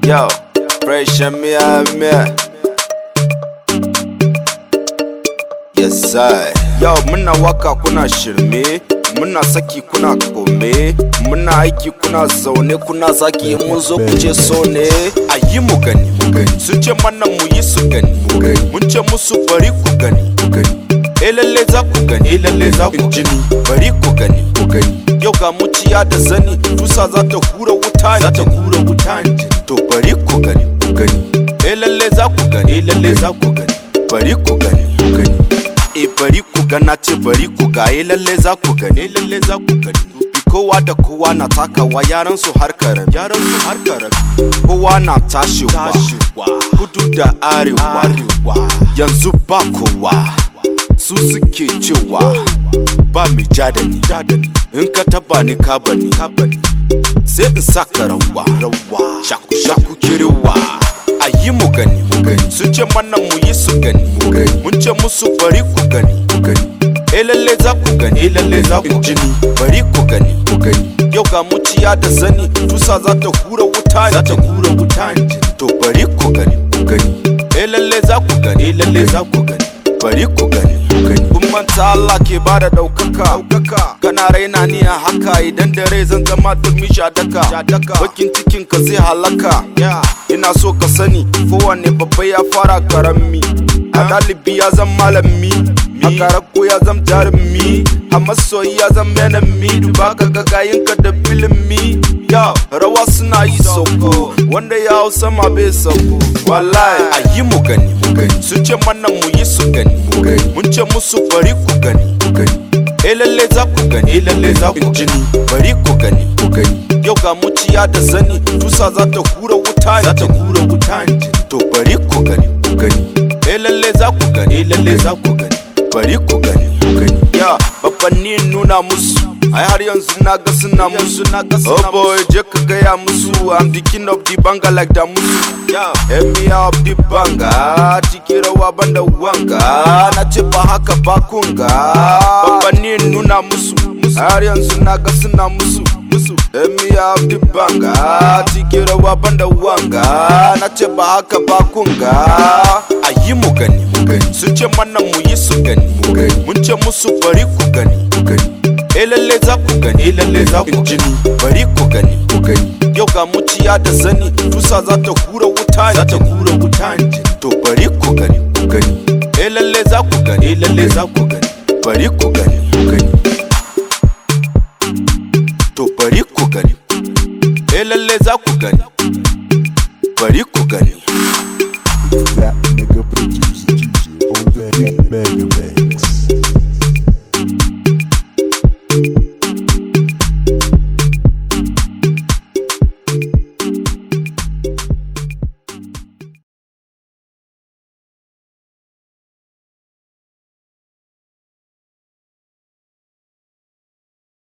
Yo, fresh and me, me. Yes, sir. Yo, muna waka kuna shirme, muna saki kuna kome, muna aiki kuna zaune kuna zaki mun zo ku ce so ne. A yi mu gani, sun ce mana mu yi su gani, mun ce musu bari ku gani. Eh lalle za ku gani, eh lalle za ku jini, bari ku gani, ku gani. Yau ga muciya da zani, tusa za ta hura wuta, za ta hura wuta To bari ku gani, ku gani. Eh lalle za ku gani, eh lalle za ku gani, bari ku gani, ku gani. Eh bari ku gana ce bari ku ga, eh lalle za ku gani, eh lalle za ku gani. Bi kowa da kowa na takawa yaran su har karami, yaran su har karami. Kowa na tashiwa, kudu da arewa, yanzu ba kowa. su suke cewa ba mai ja da ni in ka taba ni ka bani sai in saka rawa shaku shaku kirewa a yi mu gani sun ce mana mu yi su gani mun ce musu bari ku gani eh lalle za ku gani eh lalle za ku jini bari ku gani yau ga muciya da zani tusa za ta hura wuta za ta hura wuta to bari ku gani eh lalle za ku gani eh lalle za ku gani bari ku gani kun manta Allah ke ba da ɗaukaka kana raina ni a haka idan da rai zan zama turmi shadaka bakin cikin ka zai halaka ina so ka sani kowane babba ya fara karami a ɗalibi ya zan malami a karako ya zam jarumi a masoyi ya zam enemy duba ka gagayin ka da filimi ya rawa suna yi sauko wanda ya hau sama bai sauko wallahi a yi mu gani sun ce mana mu yi su gani mun ce musu bari ku gani eh lalle za ku gani eh lalle za ku jini bari ku gani yau ga muciya da zani tusa za ta hura wuta za ta hura wuta to bari ku gani eh lalle za ku gani eh lalle za ku gani bari ku gani ya babbanni nuna musu ai har yanzu na ga suna musu na ga suna oh boy je ka gaya musu i'm the king of the banga like da musu yeah emia of the banga tiki rawa banda wanga na ce ba haka ba kunga babbanni nuna musu har yanzu na ga suna musu musu emia of the banga tiki rawa banda wanga na ce ba haka ba kunga a yi mu gani sun ce mana mu yi su gani mun ce musu bari ku gani eh lalle za ku gani eh lalle za ku jini bari ku gani yau ga muciya da zani tusa za ta hura wuta za ta hura wuta to bari ku gani eh lalle za ku gani eh lalle za ku gani bari ku gani to bari ku gani eh lalle za ku gani bari ku gani That nigga producer, on that Mega Man.